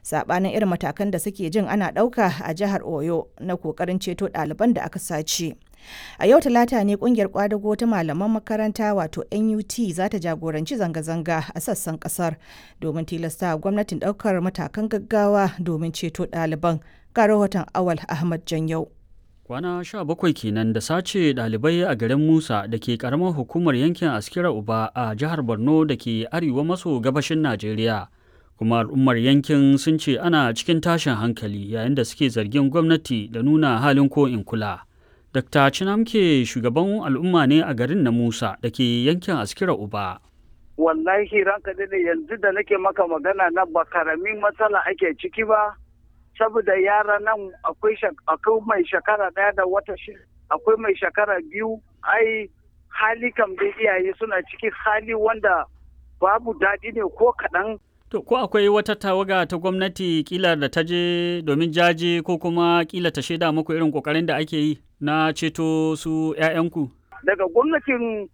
saɓanin irin matakan da suke jin ana ɗauka a jihar Oyo na ƙoƙarin ceto ɗaliban da aka sace. A yau talata ne kungiyar kwadago ta malaman makaranta wato NUT za ta jagoranci zanga-zanga a sassan kasar domin tilasta gwamnatin daukar matakan gaggawa domin ceto ɗaliban. Ga rahoton Awal Ahmad Janyau. Kwana sha bakwai kenan da sace ɗalibai a garin Musa da ke ƙaramar hukumar yankin Askira Uba a jihar Borno da ke arewa maso gabashin Najeriya. Kuma al'ummar yankin sun ce ana cikin tashin hankali yayin da suke zargin gwamnati da nuna halin ko in kula. Dr. Chinamke shugaban al'umma ne a garin na Musa da ke yankin Askira Uba. Wallahi ranka ne yanzu da nake maka magana na ba karamin matsala ake ciki ba, saboda yara nan akwai mai shekara daya da wata shi akwai mai shekara biyu, ai hali kam da iyaye suna ciki hali wanda babu daɗi ne ko kaɗan. To, ko akwai wata tawaga ta gwamnati kila da ta je domin jaje ko kuma kila ta shaida muku irin kokarin da ake yi na ceto su 'ya'yanku? Daga gwamnatin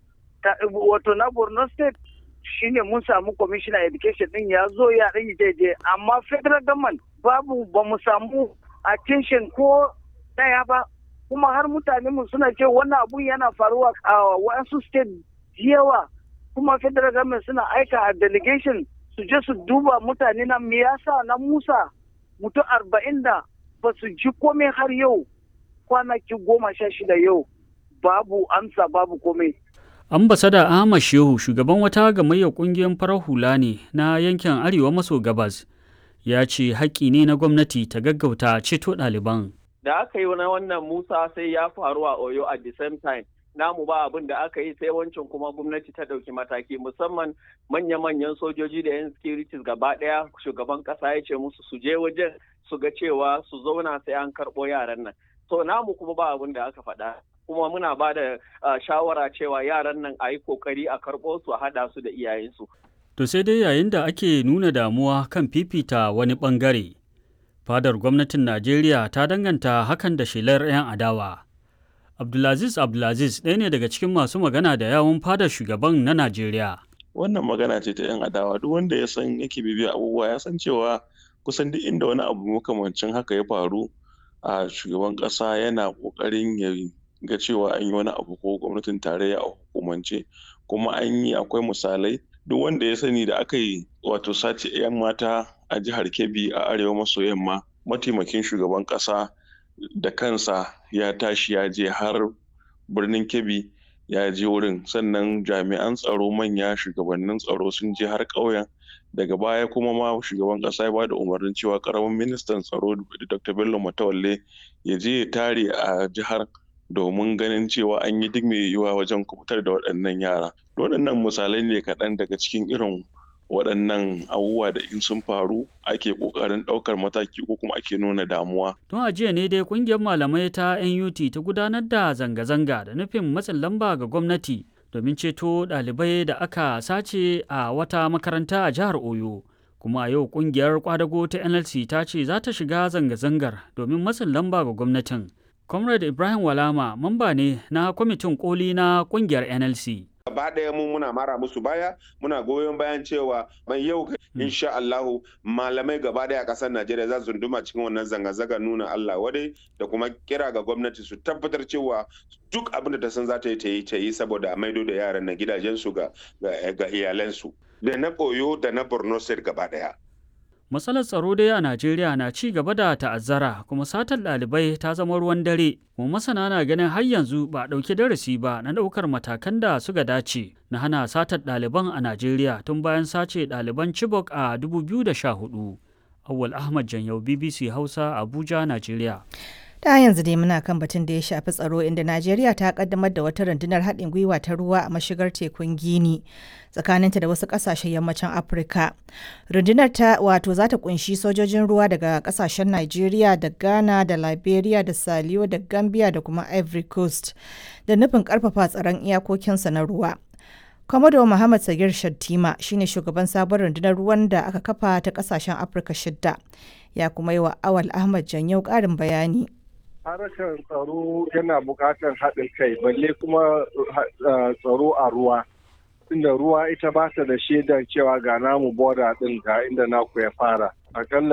wato na Borno State shine mun samu commissioner education din ya zo ya ɗan daidai amma federal government babu ba mu samu attention ko ɗaya ba kuma har mutane mu suna ce wannan abun yana faruwa a wasu state yawa kuma federal government suna aika a delegation su je su duba mutane na me yasa na Musa mutum arba'in da ba su ji komai har yau kwanaki goma sha shida yau babu amsa babu komai. Ambasada Ahmad Shehu shugaban wata gamayyar kungiyar farar hula ne na yankin Arewa maso gabas ya ce haƙƙi ne na gwamnati ta gaggauta ceto ɗaliban. Da aka yi na wannan Musa sai ya faru a Oyo at the same time. namu ba abin da aka yi sai wancan kuma gwamnati ta ɗauki mataki musamman manya-manyan sojoji da 'yan securities gaba ɗaya shugaban ƙasa ya ce musu su je wajen su ga cewa su zauna sai an karɓo yaran nan to namu kuma ba abin da aka faɗa kuma muna ba da shawara cewa yaran nan a yi kokari a karɓo su a haɗa su da iyayensu. To sai dai yayin da ake nuna damuwa kan fifita wani ɓangare, fadar gwamnatin Najeriya ta danganta hakan da shelar 'yan adawa. Abdulaziz Abdulaziz ɗaya ne daga cikin masu magana da yawun fadar shugaban na Najeriya. Wannan magana ce ta 'yan adawa duk wanda ya san yake bibiya abubuwa ya san cewa kusan duk inda wani abu makamancin haka ya faru a shugaban ƙasa yana ƙoƙarin ya ga cewa an yi wani abu ko gwamnatin tarayya a hukumance kuma an yi akwai misalai duk wanda ya sani da aka yi wato sace 'yan mata a jihar Kebbi a arewa maso yamma mataimakin shugaban ƙasa da kansa ya tashi ya je har birnin kebbi ya je wurin sannan jami'an tsaro manya shugabannin tsaro sun je har ƙauyen daga baya kuma ma shugaban ƙasa ya bada umarnin cewa ƙaramin ministan tsaro dr bello matawalle ya je ya tare a jihar domin ganin cewa an yi duk mai yiwuwa wajen kubutar da waɗannan yara waɗannan misalai ne kaɗan daga cikin irin waɗannan abubuwa da in sun faru ake ƙoƙarin ɗaukar mataki ko kuma ake nuna damuwa. Tun a jiya ne dai ƙungiyar malamai ta NUT ta gudanar da zanga-zanga da nufin matsin lamba ga gwamnati domin ceto ɗalibai da aka sace a wata makaranta a jihar Oyo. Kuma a yau ƙungiyar kwadago ta NLC ta ce za ta shiga zanga-zangar domin matsin lamba ga gwamnatin. Comrade Ibrahim Walama mamba ne na kwamitin koli na ƙungiyar NLC. gaba ɗaya mu muna mara musu baya muna goyon bayan cewa mai yau insha Allahu malamai gaba ɗaya ƙasar Najeriya za su duma cikin wannan zanga-zanga nuna Allah wadai da kuma kira ga gwamnati su tabbatar cewa duk abin da ta san za ta yi ta yi ta yi saboda a maido da yaran na gidajensu ga ga iyalansu da na Oyo da na Borno State gaba ɗaya. Matsalar tsaro dai a Najeriya na ci gaba da ta'azzara kuma satar ɗalibai ta zama ruwan dare. Kuma masana na ganin har yanzu ba a ɗauki darasi ba na ɗaukar matakan da suka dace na hana satar ɗaliban a Najeriya tun bayan sace ɗaliban Chibok a 2014. Awwal Ahmad Janyau BBC Hausa Abuja, Najeriya. ta yanzu dai muna kan batun da ya shafi tsaro inda najeriya ta kaddamar da wata rundunar haɗin gwiwa ta ruwa a mashigar tekun gini tsakaninta da wasu ƙasashen yammacin afirka rundunar ta wato za ta kunshi sojojin ruwa daga ƙasashen najeriya da ghana da liberia da saliyo da gambia da kuma ivory coast da nufin ƙarfafa tsaron iyakokinsa na ruwa Komodo Muhammad Sagir Shattima shine shugaban sabon rundunar ruwan da aka kafa ta kasashen Afirka shidda. Ya kuma yi wa Awal Ahmad Janyau ƙarin bayani. harkar tsaro yana buƙatar haɗin kai balle kuma tsaro a ruwa inda ruwa ita ba ta da shaidar cewa ga namu boda ɗin ga inda naku ya fara akalla